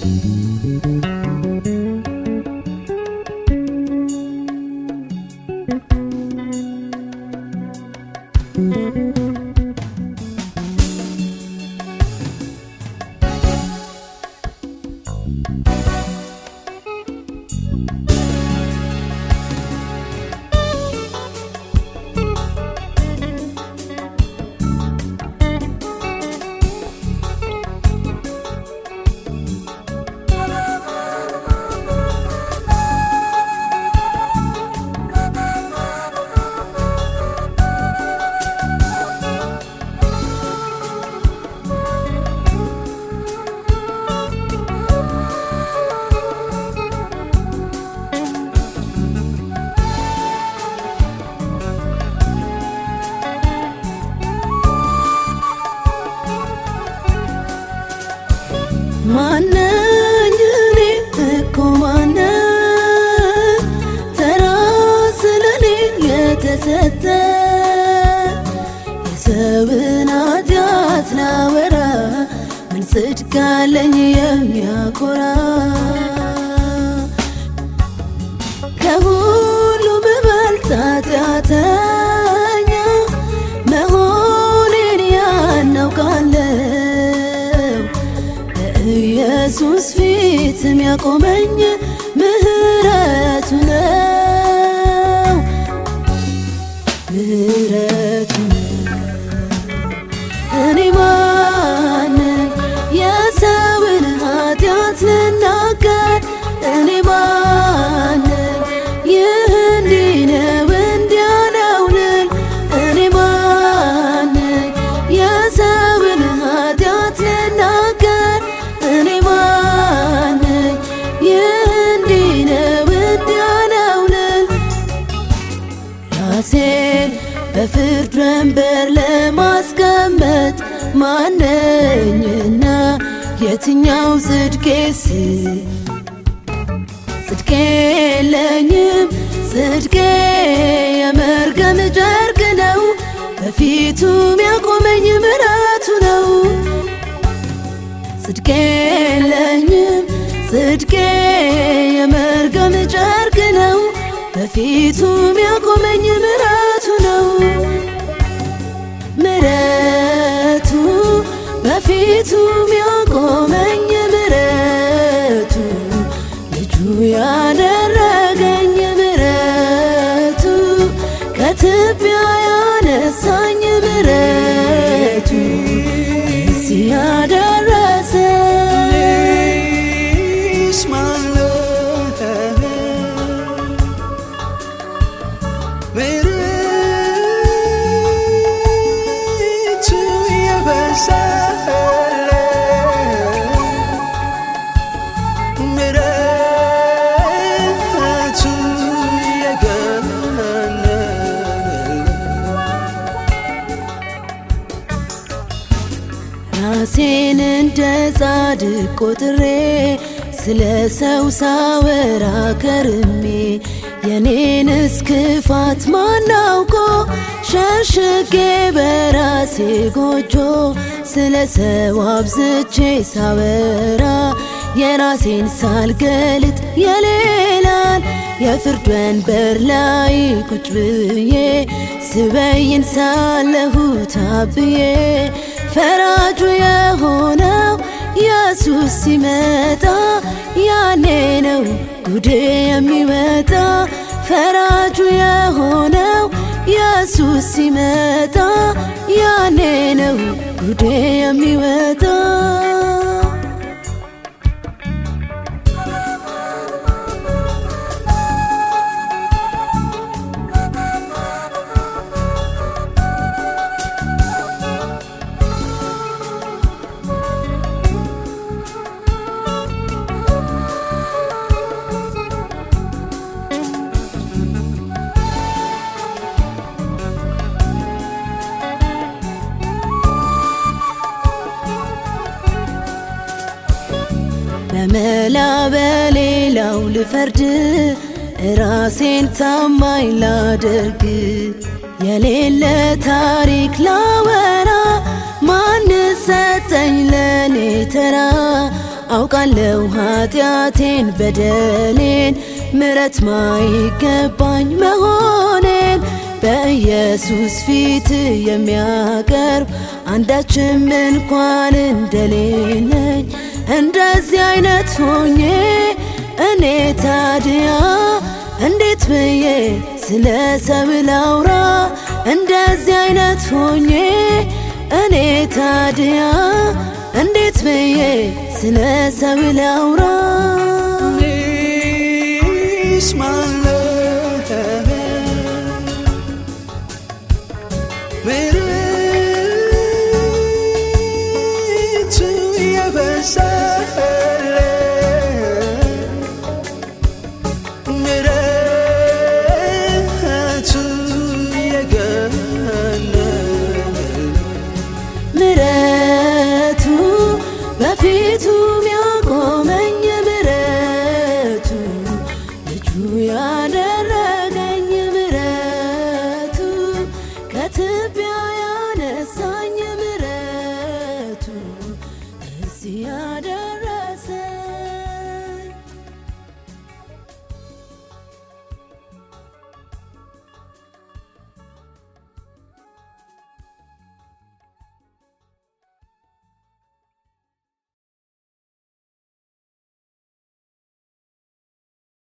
ማነኝ እኔ እኮ ማነኝ ተራ ስለኔ የተሰጠ የሰውን ኃጢአት ላወራ ምን ጽድቅ አለኝ የሚያኮራ ከሁሉ ብበልጥ ኃጢአተኛ መሆኔን ያናውቃለሁ በኢየሱስ ፊት የሚያቆመኝ ምህረቱ ነው ምህረቱ ነው እኔ ማነኝ የሰውን ኃጢአት ልናገር እኔ ማነኝ ይህ እንዲህ ነው እንዲያ ነው ልል እኔ ማነኝ የሰውን ኃጢአት ልናገር እኔ ማነኝ ይህ እንዲህ ነው እንዲያ ነው ልል ራሴን በፍርድ ወንበር ለማስቀመጥ ማነኝና የትኛው ጽድቄስ ጽድቄ የለኝም ጽድቄ የመርገም ጨርቅ ነው በፊቱ የሚያቆመኝ ምሕረቱ ነው ጽድቄ የለኝም ጽድቄ የመርገም ጨርቅ ነው በፊቱ የሚያቆመኝ ምሕረቱ ነው ምሕረቱ በፊቱ የሚያቆመኝ ምሕረቱ ልጁ ያደረገኝ ምሕረቱ ከትቢያ ያነሳኝ ምሕረቱ እዚህ ያደረሰኝ Is my love ምሕረቱ የበዛለ ምሕረቱ የገነነ ራሴን እንደ ጻድቅ ቆጥሬ ስለ ሰው ሳወራ ከርሜ የኔንስ ክፋት ማናውቆ ሸሽጌ በራሴ ጎጆ ስለ ሰው አብዝቼ ሳወራ የራሴን ሳልገልጥ የሌላን የፍርድ ወንበር ላይ ቁጭ ብዬ ስበይን ሳለሁ ታብዬ ፈራጁ የሆነው ኢየሱስ ሲመጣ ያኔ ነው ጉዴ የሚመጣ ፈራጁ የሆነው ኢየሱስ ሲመጣ ያኔ ነው ጉዴ የሚመጣ በመላ በሌላው ልፈርድ ራሴን ታማኝ ላደርግ የሌለ ታሪክ ላወራ ማን ሰጠኝ ለኔ ተራ አውቃለሁ ኃጢአቴን በደሌን ምረት ማይገባኝ መሆኔን በኢየሱስ ፊት የሚያቀርብ አንዳችም እንኳን እንደሌለኝ እንደዚህ አይነት ሆኜ እኔ ታዲያ እንዴት ብዬ ስለ ሰው ላውራ? እንደዚህ አይነት ሆኜ እኔ ታዲያ እንዴት ብዬ ስለ ሰው ላውራ? እኔስ ማን